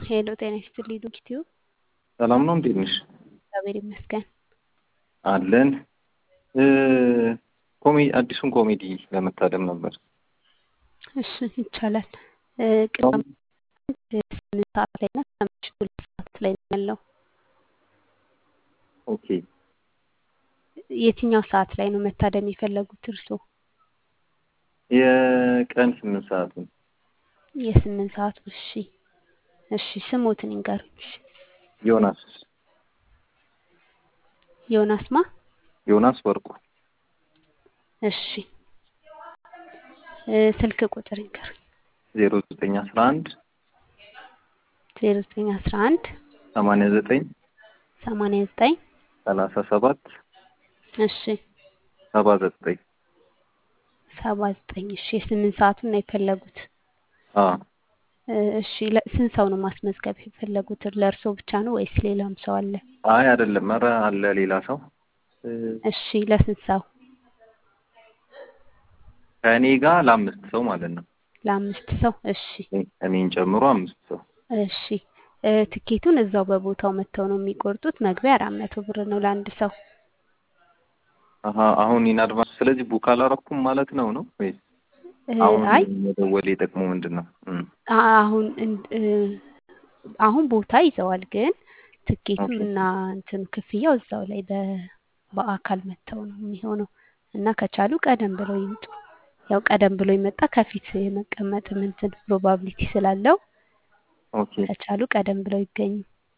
ሄሎ ጤና ይስጥልኝ ዶክቲው ሰላም ነው። እንዴት ነሽ? እግዚአብሔር ይመስገን። አለን ኮሜ አዲሱን ኮሜዲ ለመታደም ነበር። እሺ ይቻላል። ቅዳሜ ስምንት ሰዓት ላይ እና ከምሽቱ ሁለት ሰዓት ላይ ነው ያለው። ኦኬ የትኛው ሰዓት ላይ ነው መታደም የፈለጉት እርስዎ? የቀን ስምንት ሰዓቱን የስምንት ሰዓቱ እሺ እሺ ስሞትን ይንገሩኝ። እሺ ዮናስ ዮናስ ማ ዮናስ ወርቁ እሺ እ ስልክ ቁጥር ይንገሩኝ። ዜሮ ዘጠኝ አስራ አንድ ዜሮ ዘጠኝ አስራ አንድ ሰማንያ ዘጠኝ ሰማንያ ዘጠኝ ሰላሳ ሰባት እሺ ሰባ ዘጠኝ ሰባ ዘጠኝ እሺ የስምንት ሰዓቱን ነው የፈለጉት። አ እ እሺ ለ- ስንት ሰው ነው ማስመዝገብ የፈለጉት? ለእርስዎ ብቻ ነው ወይስ ሌላም ሰው አለ? አይ አይደለም፣ ኧረ አለ ሌላ ሰው እ እሺ ለስንት ሰው? ከእኔ ጋር ለአምስት ሰው ማለት ነው። ለአምስት ሰው እሺ እኔ- እኔን ጨምሮ አምስት ሰው። እሺ እ ትኬቱን እዛው በቦታው መጥተው ነው የሚቆርጡት። መግቢያ አራት መቶ ብር ነው ለአንድ ሰው። አሀ አሁን ኢን አድቫንስ ስለዚህ ቡክ አላረኩም ማለት ነው ነው ወይስ እ አሁን አይ መደወል የጠቅሞ ምንድን ነው? እም፣ አ- አሁን እን- እ አሁን ቦታ ይዘዋል፣ ግን ትኬቱ ኦኬ እና እንትኑ ክፍያው እዛው ላይ በ በአካል መጥተው ነው የሚሆነው እና ከቻሉ ቀደም ብለው ይምጡ። ያው ቀደም ብሎ የመጣ ከፊት የመቀመጥም እንትን ፕሮባቢሊቲ ስላለው ኦኬ ከቻሉ ቀደም ብለው ይገኙ።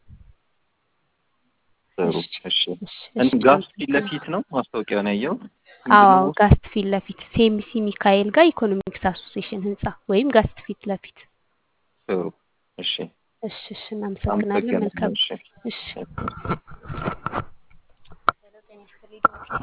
ጥሩ እሺ እሺ። እሺ እን እሺ ጋስ ፊት አመሰግናለሁ። ለፊት ነው ማስታወቂያውን ያየሁት። አዎ ምንድን አዎ ነው? ጋስት ፊት ለፊት ሴሚሲ ሚካኤል ጋር ኢኮኖሚክስ አሶሲዬሽን ህንጻ ወይም ጋስት ፊት ለፊት። ጥሩ እሺ። እሺ እሺ እናመሰግናለን። አመሰግናለሁ። መልካም እሺ ጊዜ። እሺ እሺ።